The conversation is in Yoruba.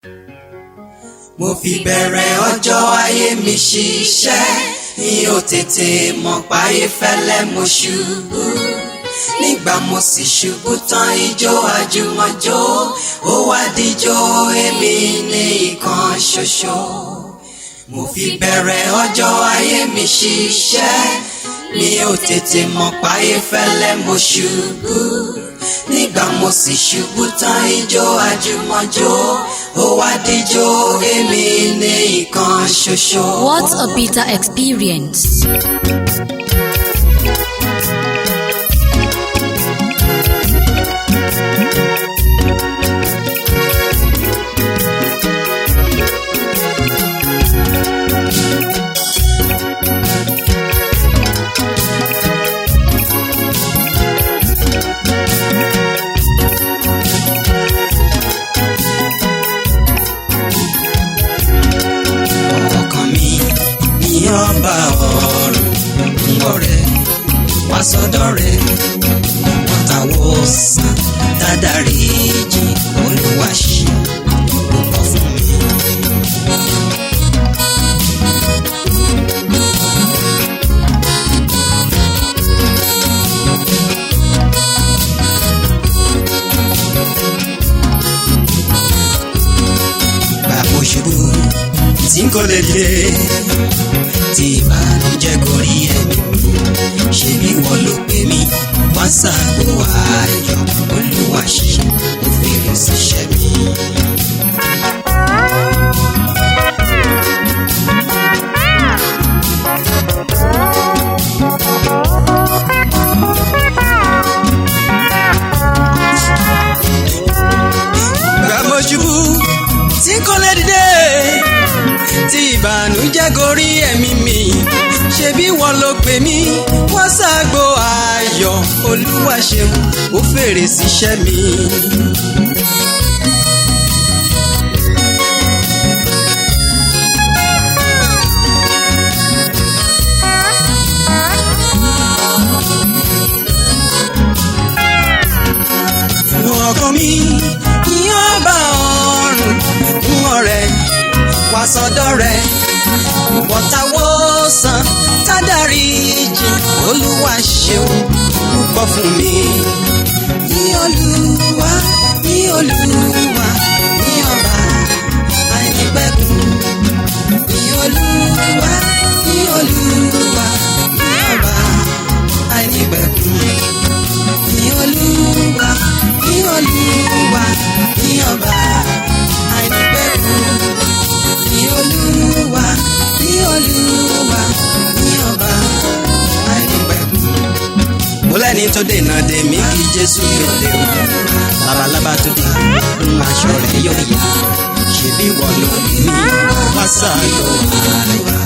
mo fi bẹ̀rẹ̀ ọjọ́ ayé mi ṣiṣẹ́ mi ò tètè mọ̀ páyé fẹ́lẹ́ mo ṣubú nígbà mo sì ṣubú tán ijó àjùmọ̀jó ó wá díjó èmi ní ìkan ṣoṣo mo fi bẹ̀rẹ̀ ọjọ́ ayé mi ṣiṣẹ́ mi ò tètè mọ̀ páyé fẹ́lẹ́ mo ṣubú nígbà mo sì ṣubú tán ijó àjùmọ̀jó ó wá díjó èmi ní ìkan ṣoṣo. What a bitter experience. ọkàn mi ní ọba ọ̀run ń ọ̀rẹ́ wá sọ́dọ̀ rẹ̀ wọ́tàwọ́ sàn dáadáre jì olúwa ṣe púpọ̀ fún mi. bàbá òṣèlú tí n kò lè dìde tí ìbànújẹ́ gorí ẹ̀mí mi ṣe bí wọ́n ló pè mí wá sáàbò ayọ̀ olúwa ṣe ó fèrè síṣẹ́ mi. gbàmọ̀ ṣubú tí kò lè dìde tí ìbànújẹ́ gorí ẹ̀mí mi ṣebí wọ́n ló pè mí wọ́n ṣàgbo ayọ̀ olúwa ṣeun ó fèrè síṣẹ́ mi. ọkàn mi yóò bá ọrùn fún ọ̀rẹ́ wá sọ́dọ̀ rẹ̀ wọ́tawọ́ san tádàrí jì olúwa ṣeun púpọ̀ fún mi. ní olúwa ní olúwa ní ọba àìnípẹ̀kun ní olúwa ní olúwa ní ọba àìnípẹ̀kun ní olúwa ní olúwa ní ọba àìnípẹ̀kun ní olúwa ní olúwa ní ọba àìnípẹ̀kun. mo lẹ́ni tó dènà dè mí kí jésù gbèdé o labalábá tó dé ń aṣọ rẹ̀ yóò yá ṣebí wọ́n ló ní wá sáà ló ayọ̀